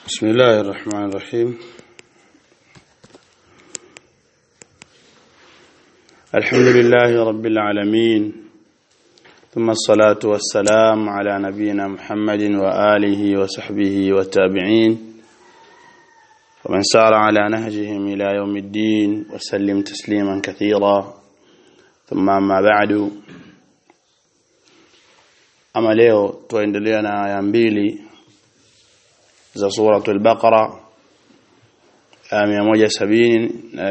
بسم الله الرحمن الرحيم الحمد لله رب العالمين ثم الصلاة والسلام على نبينا محمد وآله وصحبه والتابعين ومن سار على نهجهم إلى يوم الدين وسلم تسليما كثيرا ثم أما بعد ama leo tuendelea na aya mbili za suratul baqara aya 170 na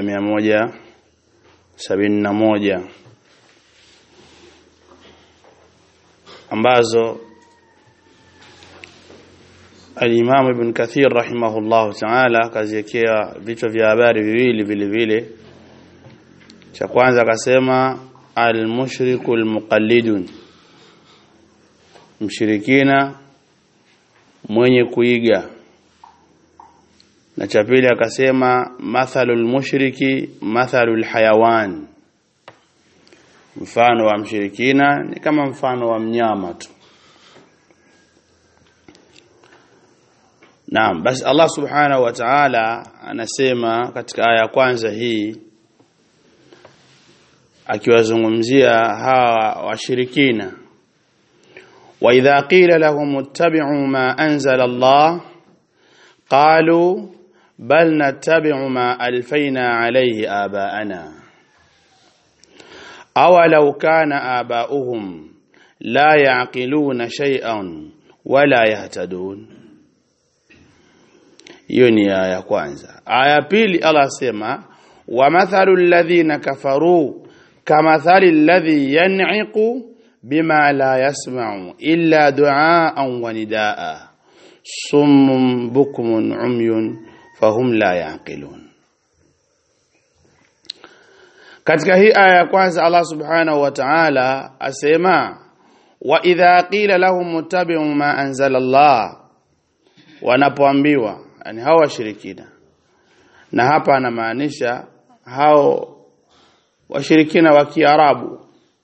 171 ambazo al-Imam Ibn Kathir rahimahullah ta'ala kaziwekea vichwa vya habari viwili vile vile cha kwanza akasema al-mushrikul muqallidun mshirikina mwenye kuiga na cha pili akasema mathalul mushriki mathalul hayawan mfano wa mshirikina ni kama mfano wa mnyama tu Naam basi Allah subhanahu wa ta'ala anasema katika aya ya kwanza hii akiwazungumzia hawa washirikina وإذا قيل لهم اتبعوا ما أنزل الله قالوا بل نتبع ما ألفينا عليه آباءنا أولو كان آباؤهم لا يعقلون شيئا ولا يهتدون يوني آية كwanza آية pili Allah sema ومثل الذين كفروا كمثل الذي ينعق بما لا يسمع إلا دعاء ونداء صم بكم عمي فهم لا يعقلون katika hii aya ya kwanza Allah subhanahu wa ta'ala asema wa idha qila lahum muttabi'u ma anzala Allah wanapoambiwa yani hao washirikina na hapa anamaanisha hao washirikina wa Kiarabu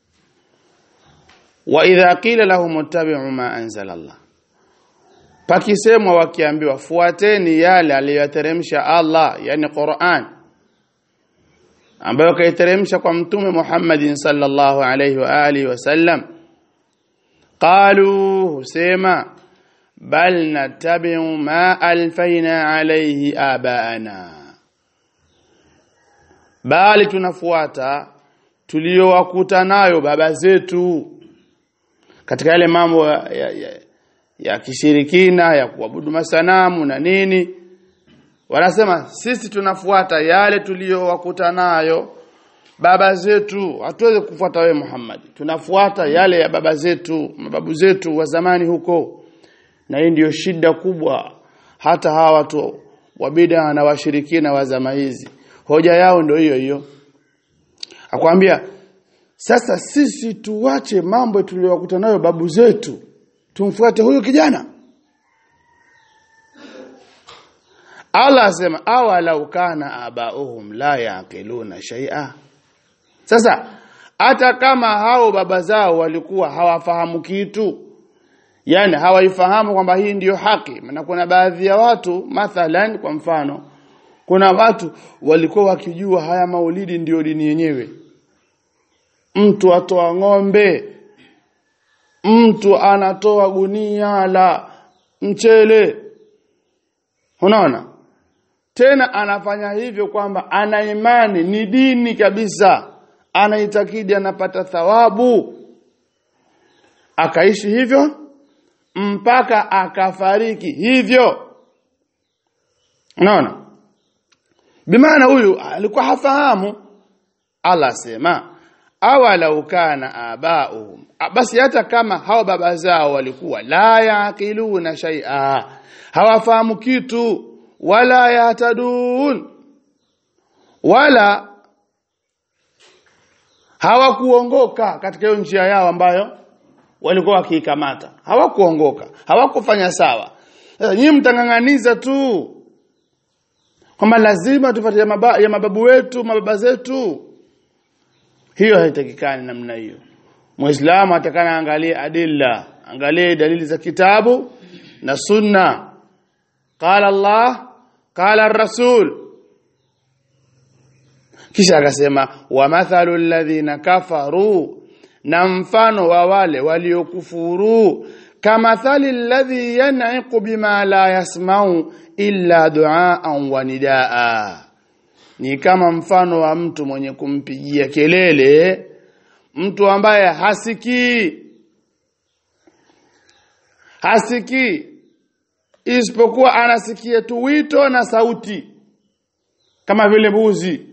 wa idha qila lahum ittabi'u ma anzala Allah pakisemwa wakiambiwa fuateni yale aliyoteremsha Allah yani Qur'an ambayo kaiteremsha kwa mtume Muhammadin sallallahu alayhi wa alihi wasallam qalu husema bal nattabi'u ma alfaina alayhi abaana bali tunafuata tuliyowakuta nayo baba zetu katika yale mambo ya, ya, ya, ya kishirikina ya kuabudu masanamu na nini wanasema sisi tunafuata yale tuliyowakuta nayo baba zetu hatuwezi kufuata wewe Muhammad tunafuata yale ya baba zetu mababu zetu wa zamani huko na hii ndiyo shida kubwa hata hawa watu wa bid'a na washirikina wa zama hizi hoja yao ndio hiyo hiyo akwambia sasa sisi tuwache mambo tuliyokuta nayo babu zetu tumfuate huyo kijana Allah asema awalau kana abauhum la yaqiluna shay'a sasa hata kama hao baba zao walikuwa hawafahamu kitu yani hawaifahamu kwamba hii ndiyo haki na kuna baadhi ya watu mathalan kwa mfano kuna watu walikuwa wakijua haya maulidi ndiyo dini yenyewe mtu atoa ng'ombe mtu anatoa gunia la mchele unaona tena anafanya hivyo kwamba ana imani ni dini kabisa anaitakidi anapata thawabu akaishi hivyo mpaka akafariki hivyo unaona bimaana huyu alikuwa hafahamu Allah sema awalau kana abauhum basi hata kama hao baba zao walikuwa la yaqiluna shay'a hawafahamu kitu wala yatadun wala hawakuongoka katika hiyo njia yao ambayo walikuwa wakiikamata hawakuongoka hawakufanya sawa sasa nyinyi mtangang'aniza tu kwamba lazima tufuate ya, maba, ya mababu wetu mababa zetu hiyo haitakikani namna hiyo muislamu atakana angalie adilla angalie dalili za kitabu na sunna qala Allah qala ar-rasul kisha akasema wa mathalu alladhina kafaru na mfano wa wale waliokufuru kamathali alladhi yan'iqu bima la yasma'u illa du'aan wa nidaa ni kama mfano wa mtu mwenye kumpigia kelele mtu ambaye hasikii hasikii isipokuwa anasikia tu wito na sauti kama vile mbuzi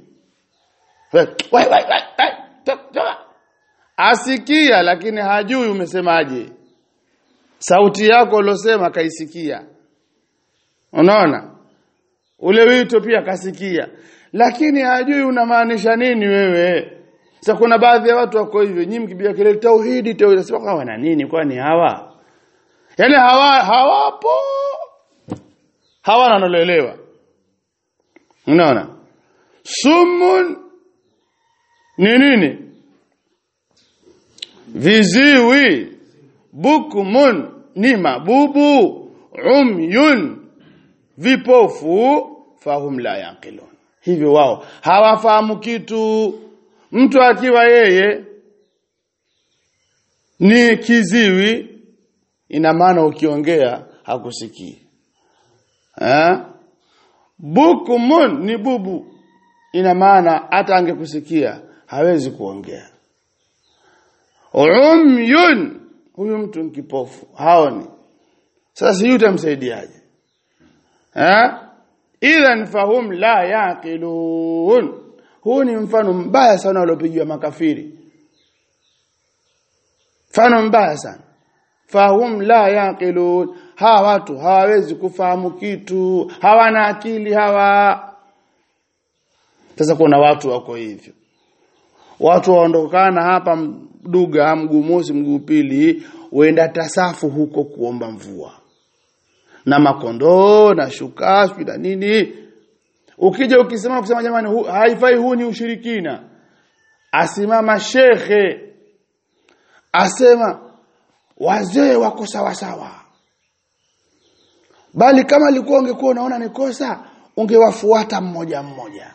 asikia lakini hajui umesemaje sauti yako ulosema kaisikia unaona ule wito pia kasikia lakini hajui unamaanisha nini wewe sasa kuna baadhi ya watu wako hivyo nyinyi mkipiga kelele tauhidi tauhidi sema kwa wana nini kwani hawa yani hawa hawapo hawana naloelewa unaona sumun ni nini viziwi bukmun ni mabubu umyun vipofu fahum la yaqilun hivyo wao hawafahamu kitu mtu akiwa yeye ni kiziwi ina maana ukiongea hakusikii eh bukmun ni bubu ina maana hata angekusikia hawezi kuongea umyun huyu mtu ni kipofu haoni sasa sijui utamsaidiaje eh idhan fahum la yaqilun huu ni mfano mbaya sana uliopigiwa makafiri mfano mbaya sana fahum la yaqilun hawa watu hawawezi kufahamu kitu hawana akili hawa sasa kuna watu wako hivyo watu waondokana hapa mduga mguu mosi mguu pili uenda tasafu huko kuomba mvua na makondoo na shukashi na nini ukija ukisema kusema jamani hu, haifai huu ni ushirikina asimama shekhe asema wazee wako sawa sawa bali kama alikuwa ungekuwa unaona ni kosa ungewafuata mmoja mmoja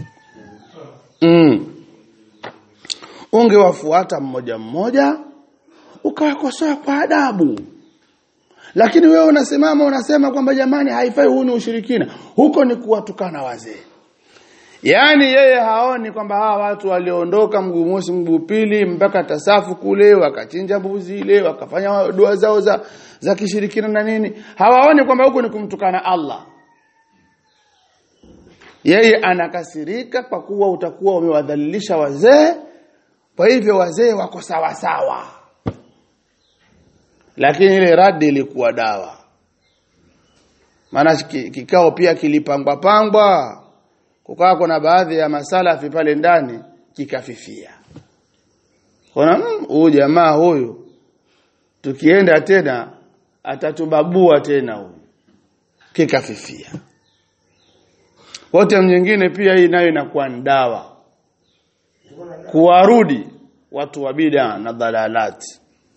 mm. ungewafuata mmoja mmoja ukawakosoa kwa adabu lakini wewe unasimama unasema kwamba jamani haifai huu ni ushirikina huko ni kuwatukana wazee yaani yeye haoni kwamba hawa watu waliondoka mguu mosi mguu pili mpaka tasafu kule wakachinja mbuzi ile wakafanya dua zao za za kishirikina na nini hawaoni kwamba huko ni kumtukana Allah yeye anakasirika kwa kuwa utakuwa umewadhalilisha wazee kwa hivyo wazee wako sawa sawa lakini ile radi ilikuwa dawa maana kikao pia kilipangwa pangwa kukawa kuna baadhi ya masalafi pale ndani kikafifia kuna huyu mm, jamaa huyu tukienda tena atatubabua tena huyu kikafifia wote mwingine pia hii nayo inakuwa ni dawa kuwarudi watu wa bid'a na dhalalati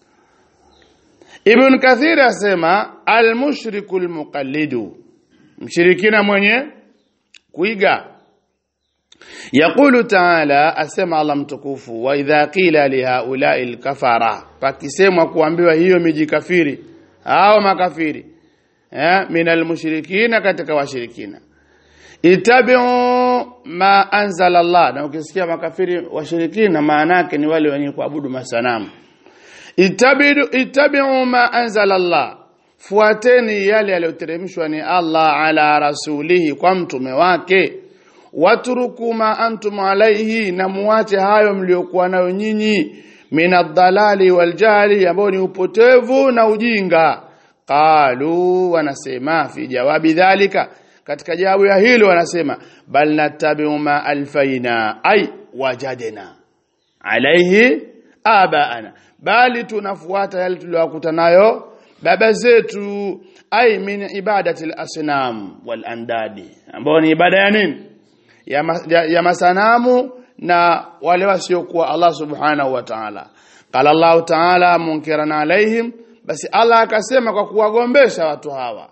Ibn Kathir asema al-mushriku al-muqallidu mshirikina mwenye kuiga Yaqulu ta'ala asema Allah mtukufu wa idha qila li haula'i al-kafara pakisemwa kuambiwa hiyo miji kafiri hao makafiri eh min al-mushrikina katika washirikina itabi'u ma anzala Allah na ukisikia makafiri washirikina maana yake ni wale wenye kuabudu masanamu itabidu itabi'u ma anzala Allah fuateni yale yaliyoteremshwa ni Allah ala rasulihi kwa mtume wake watruku ma antum alaihi na muache hayo mliokuwa nayo nyinyi minadhalali waljahli ambao ni upotevu na ujinga qalu wanasema fi jawabi dhalika katika jawabu ya hilo wanasema bal natabi'u ma alfaina ay wajadna alaihi abaana bali tunafuata yale tuliyokuta nayo baba zetu ay min ibadati al-asnam wal andadi ambao ni ibada ya nini ya, ma, ya, ya masanamu na wale wasiokuwa Allah subhanahu wa ta'ala qala Allah ta'ala munkiran alaihim basi Allah akasema kwa kuwagombesha watu hawa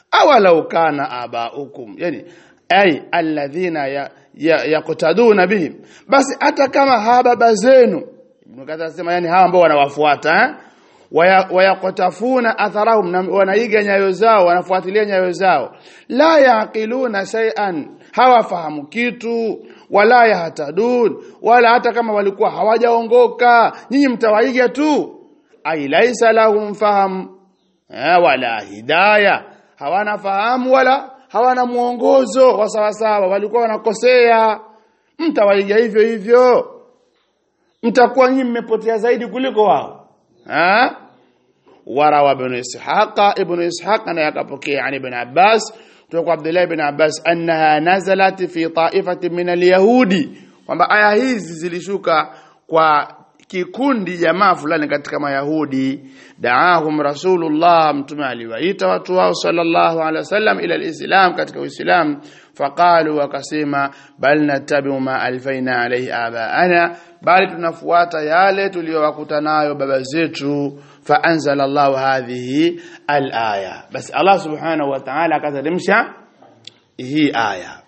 awalau kana abaukum yani ay alladhina yaqtaduna ya, ya bihim basi hata kama hawa baba zenu Ibn Kathir anasema yani hawa ambao wanawafuata eh? wayaqtafuna atharahum wanaiga nyayo zao wanafuatilia nyayo zao la yaqiluna shay'an hawafahamu kitu wala yahtadun wala hata kama walikuwa hawajaongoka nyinyi mtawaiga tu ai laisa lahum faham eh, wala hidaya hawana fahamu wala hawana mwongozo wa sawasawa walikuwa wanakosea mtawaiga hivyo hivyo mtakuwa nyinyi mmepotea zaidi kuliko wao ha warawa ibn ishaqa ibn ishaqa na yakapokea yani ibn abbas kutoka abdullah ibn abbas annaha nazalat fi ta'ifatin min alyahudi kwamba aya hizi zilishuka kwa kikundi jamaa fulani katika mayahudi daahum rasulullah mtume aliwaita watu wao sallallahu alaihi wasallam ila alislam katika uislam faqalu wakasema bal natabi'u ma alfaina alayhi abaana bali tunafuata yale tuliyowakuta nayo baba zetu faanzala Allah hadhihi alaya basi Allah subhanahu wa ta'ala akateremsha hii aya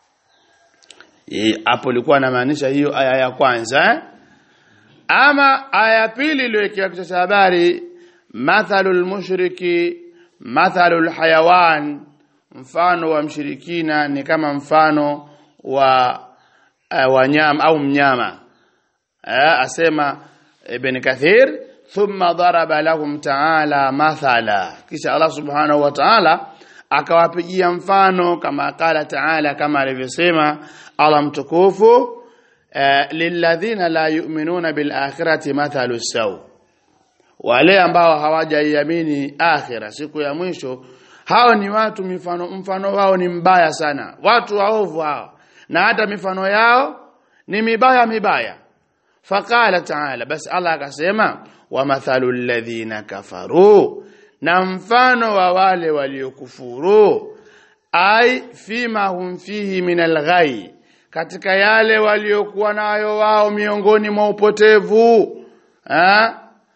hapo ilikuwa anamaanisha hiyo aya ya kwanza eh? ama aya pili iliyowekewa kichwa cha habari mathalul mushriki mathalul hayawan mfano wa mshirikina ni kama mfano wa uh, wanyama au mnyama uh, asema ibn kathir thumma daraba lahum ta'ala mathala kisha Allah subhanahu wa ta'ala akawapigia mfano kama kala ta'ala kama alivyosema Allah mtukufu Uh, lilladhina la yu'minuna bil akhirati mathalu saw wale ambao hawajaiamini akhira siku ya mwisho hao ni watu mifano mfano wao ni mbaya sana watu waovu hao na hata mifano yao ni mibaya mibaya faqala ta'ala bas Allah akasema wa mathalu alladhina kafaru na mfano wa wale waliokufuru ai fima hum fihi min alghai katika yale waliokuwa nayo wao miongoni mwa upotevu eh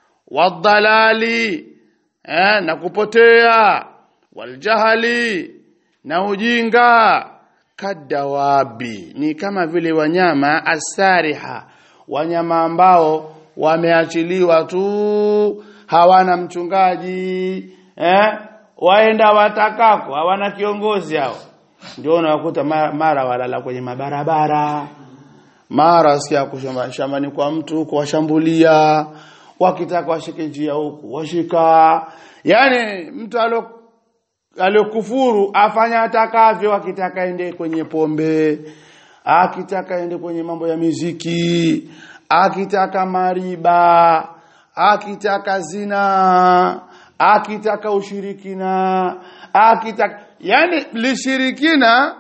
wadhalali eh na kupotea waljahali na ujinga kadawabi ni kama vile wanyama asariha wanyama ambao wameachiliwa tu hawana mchungaji eh waenda watakako hawana kiongozi hao ndio unawakuta mara walala kwenye mabarabara mara sikia kushamba shambani kwa mtu huko washambulia wakitaka washike njia huku washika yani mtu alo aliyokufuru afanya atakavyo akitaka ende kwenye pombe akitaka ende kwenye mambo ya miziki akitaka mariba akitaka zina akitaka ushirikina akitaka yani lishirikina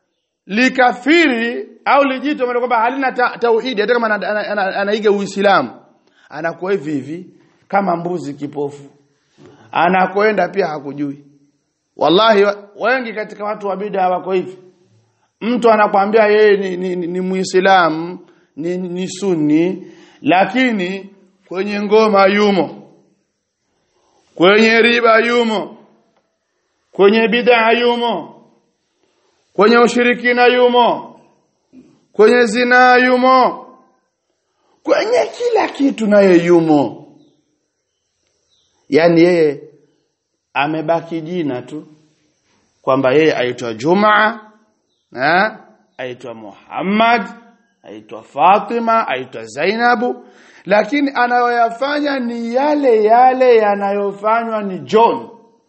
likafiri au lijito maana kwamba halina ta, tauhidi hata kama anaiga uislamu anakuwa hivi hivi kama mbuzi kipofu anakoenda pia hakujui wallahi wengi katika watu wa bid'a wako hivi mtu anakwambia yeye ni, ni, ni, ni muislamu ni, ni sunni lakini kwenye ngoma yumo kwenye riba yumo kwenye bid'a yumo kwenye ushirikina yumo kwenye zina yumo kwenye kila kitu naye yumo yani yeye amebaki jina tu kwamba yeye aitwa Jumaa eh aitwa Muhammad aitwa Fatima aitwa Zainabu lakini anayoyafanya ni yale yale yanayofanywa ni John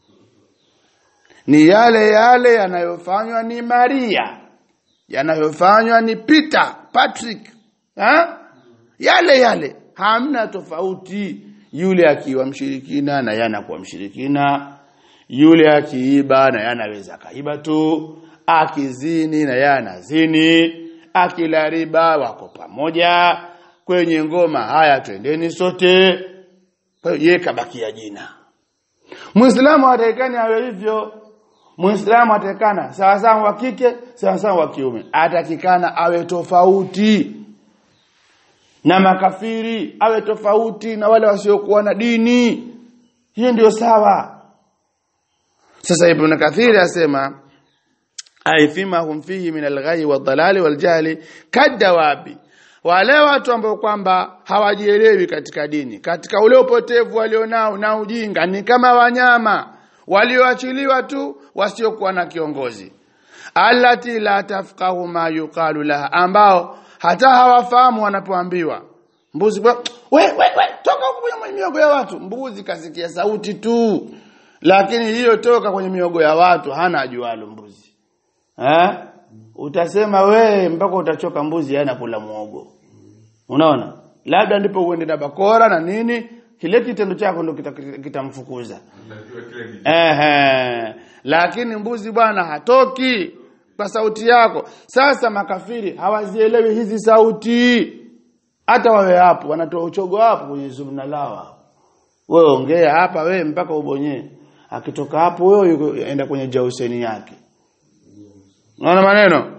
ni yale yale yanayofanywa ni Maria yanayofanywa ni Peter Patrick ha? yale yale hamna tofauti yule akiwa mshirikina na yana kuwa mshirikina yule akiiba na yanaweza kaiba tu akizini na yana zini akila riba wako pamoja kwenye ngoma haya twendeni sote kwa hiyo yeye kabakia jina Muislamu atakani awe hivyo Muislamu atakana sawa sawa wa kike sawa sawa wa kiume atakikana awe tofauti na makafiri awe tofauti na wale wasiokuwa na dini hiyo ndio sawa sasa ibn kathir asema ay fima hum fihi min alghai wadhalali waljahli kadawabi wale watu ambao kwamba hawajielewi katika dini katika ule upotevu walionao na ujinga ni kama wanyama walioachiliwa tu wasiokuwa na kiongozi allati la tafqahu ma yuqalu laha ambao hata hawafahamu wanapoambiwa mbuzi we, we, we, toka huko kwenye miogo ya watu mbuzi kasikia sauti tu lakini hiyo toka kwenye miogo ya watu hana ajualo mbuzi eh utasema we mpaka utachoka mbuzi yana kula muogo unaona labda ndipo uende na bakora na nini kile kitendo chako ndio kitamfukuza kita ehe lakini mbuzi bwana hatoki kwa sauti yako sasa makafiri hawazielewi hizi sauti hata wawe hapo wanatoa uchogo hapo kwenye zumna lao wewe ongea hapa wewe mpaka ubonye akitoka hapo wewe yuko enda kwenye jauseni yake unaona maneno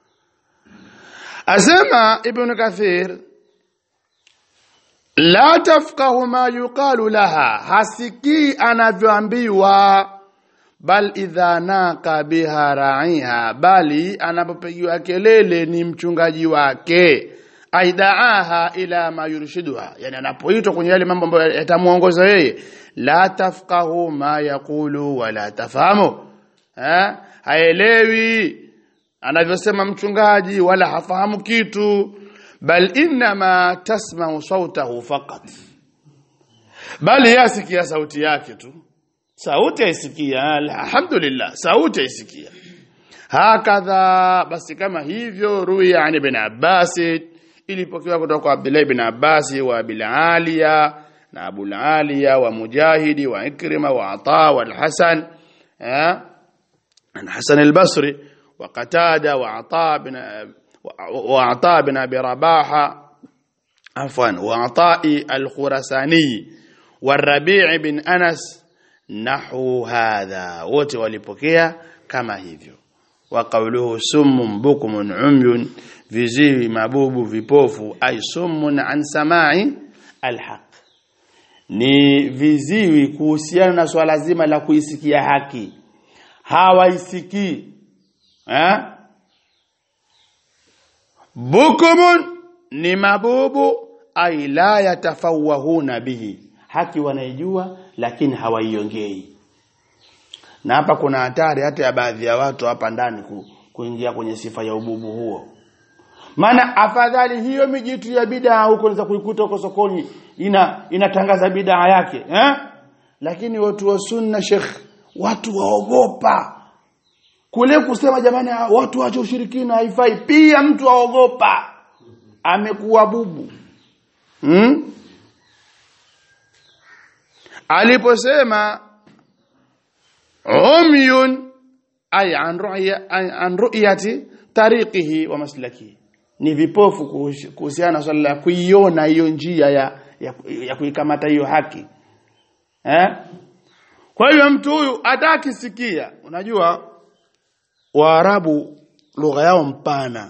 asema ibn kathir la tafqahu ma yuqalu laha hasikii anavyoambiwa bal idha naqa biha ra'iha bali anapopigiwa kelele ni mchungaji wake aidaaha ila ma yurshiduha yani anapoitwa kwenye yale mambo ambayo yatamuongoza yeye la tafqahu ma yaqulu wala tafahamu ha haelewi anavyosema mchungaji wala hafahamu kitu bal inma tasma'u sautahu faqat bali yasikia sauti yake tu sauti aisikia alhamdulillah sauti aisikia hakadha basi kama hivyo ruwi yani ibn Abbas ilipokewa kutoka kwa Abdullah ibn Abbas wa Abil Aliya na Abu Aliya wa Mujahidi wa Ikrima wa Ata wa Al-Hasan eh an Hasan al-Basri wa Qatada wa Ata bin wa Ata bin Abi Rabaha afwan wa Ata al-Khurasani والربيع بن أنس nahu hadha wote walipokea kama hivyo wa qawluhu summun bukumun umyun viziwi mabubu vipofu ay summun an samai alhaq ni viziwi kuhusiana na swala zima la kuisikia haki hawaisikii eh bukumun ni mabubu ay la yatafawahuna bihi haki wanaijua lakini hawaiongei na hapa kuna hatari hata ya baadhi ya watu hapa ndani ku, kuingia kwenye sifa ya ububu huo maana afadhali hiyo mijitu ya bid'a huko unaweza kuikuta huko sokoni ina inatangaza bid'a yake eh lakini watu wa sunna sheikh watu waogopa kule kusema jamani watu waache ushirikina haifai pia mtu aogopa amekuwa bubu hmm? aliposema umyun ay an ru'ya an ru'yati tariqihi wa maslakihi ni vipofu kuhusiana na swala la kuiona hiyo njia ya ya, ya kuikamata hiyo haki eh kwa hiyo mtu huyu atakisikia unajua waarabu lugha yao mpana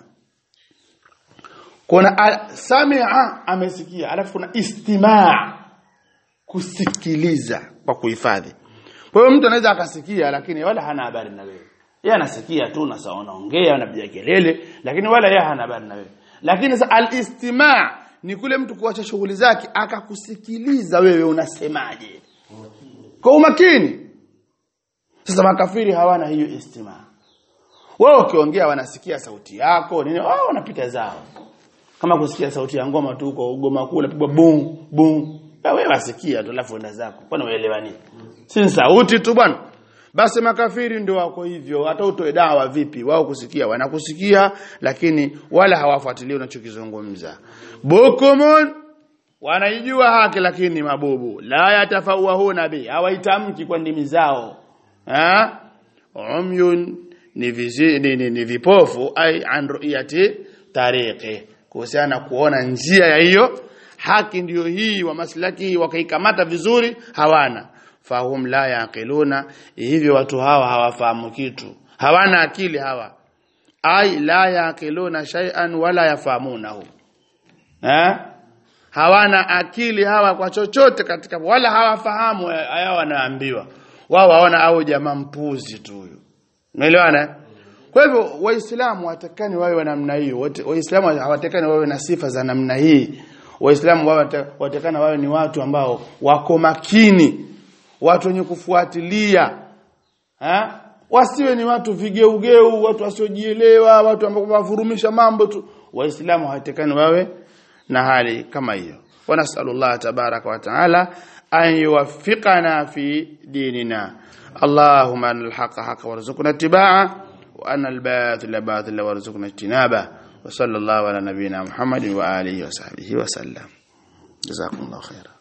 kuna samia amesikia alafu kuna istimaa kusikiliza kwa kuhifadhi kwa hiyo mtu anaweza akasikia lakini wala hana habari na wewe yeye anasikia tu na sawa anaongea anapiga kelele lakini wala yeye hana habari na wewe lakini sasa al-istima' ni kule mtu kuacha shughuli zake akakusikiliza wewe unasemaje kwa umakini sasa makafiri hawana hiyo istima' wao ukiongea wanasikia sauti yako nini wao wanapita zao kama kusikia sauti ya ngoma tu kwa ugoma kule pigwa bum bum wewe wasikia tu alafu enda zako kwani uelewa nini si sauti tu bwana basi makafiri ndio wako hivyo hata utoe dawa vipi wao kusikia wanakusikia lakini wala hawafuatilii unachokizungumza bukumun wanaijua haki lakini mabubu la yatafawahuna bi hawaitamki kwa ndimi zao ha umyun ni, vizi, ni, ni, ni vipofu ai an ru'yati tariqi kuhusiana kuona njia ya hiyo haki ndiyo hii wa maslaki wakaikamata vizuri hawana fahum la yaqiluna hivyo watu hawa hawafahamu kitu hawana akili hawa ai la yaqiluna shay'an wala yafahamunahu eh hawana akili hawa kwa chochote katika wala hawafahamu haya wanaambiwa wao waona au jamaa mpuzi tu huyu umeelewana kwa hivyo waislamu watakani wawe wa namna hiyo Wote- waislamu hawatakani wawe na sifa za namna hii waislamu wawe wata- watakana wawe ni watu ambao wako makini watu wenye kufuatilia ha? wasiwe ni watu vigeugeu watu wasiojielewa watu ambao wavurumisha mambo tu waislamu hawatakani wawe na hali kama hiyo ونسأل الله تبارك وتعالى أن يوفقنا في ديننا اللهم أن الحق حق وارزقنا اتباعه وأن الباطل باطل وارزقنا اجتنابه وصلى الله على نبينا محمد وآله وصحبه وسلم جزاكم الله خيرا